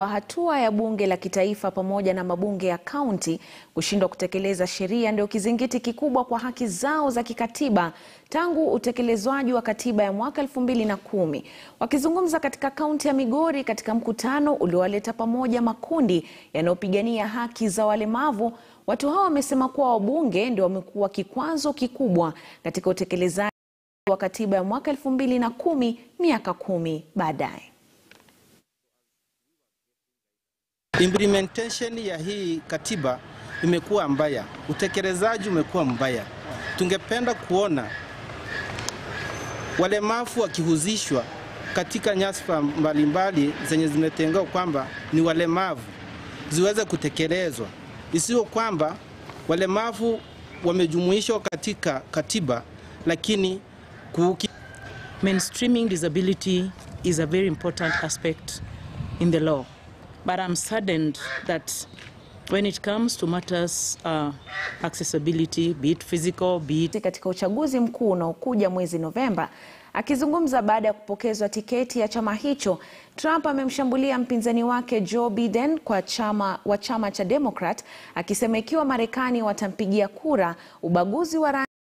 Hatua ya bunge la kitaifa pamoja na mabunge ya kaunti kushindwa kutekeleza sheria ndio kizingiti kikubwa kwa haki zao za kikatiba tangu utekelezwaji wa katiba ya mwaka elfu mbili na kumi. Wakizungumza katika kaunti ya Migori katika mkutano uliowaleta pamoja makundi yanayopigania haki za walemavu, watu hao wamesema kuwa wabunge ndio wamekuwa kikwazo kikubwa katika utekelezaji wa katiba ya mwaka elfu mbili na kumi miaka kumi baadaye. Implementation ya hii katiba imekuwa mbaya, utekelezaji umekuwa mbaya. Tungependa kuona walemavu wakihusishwa katika nyadhifa mbalimbali zenye zimetengewa kwamba ni walemavu ziweze kutekelezwa, isiyo kwamba walemavu wamejumuishwa katika katiba lakini kuki... Mainstreaming disability is a very important aspect in the law. But I'm saddened that when it comes to matters uh, accessibility, be it physical, be it katika uchaguzi mkuu unaokuja mwezi Novemba. Akizungumza baada ya kupokezwa tiketi ya chama hicho, Trump amemshambulia mpinzani wake Joe Biden kwa chama, wa chama cha Democrat akisema ikiwa Marekani watampigia kura, ubaguzi wa rangi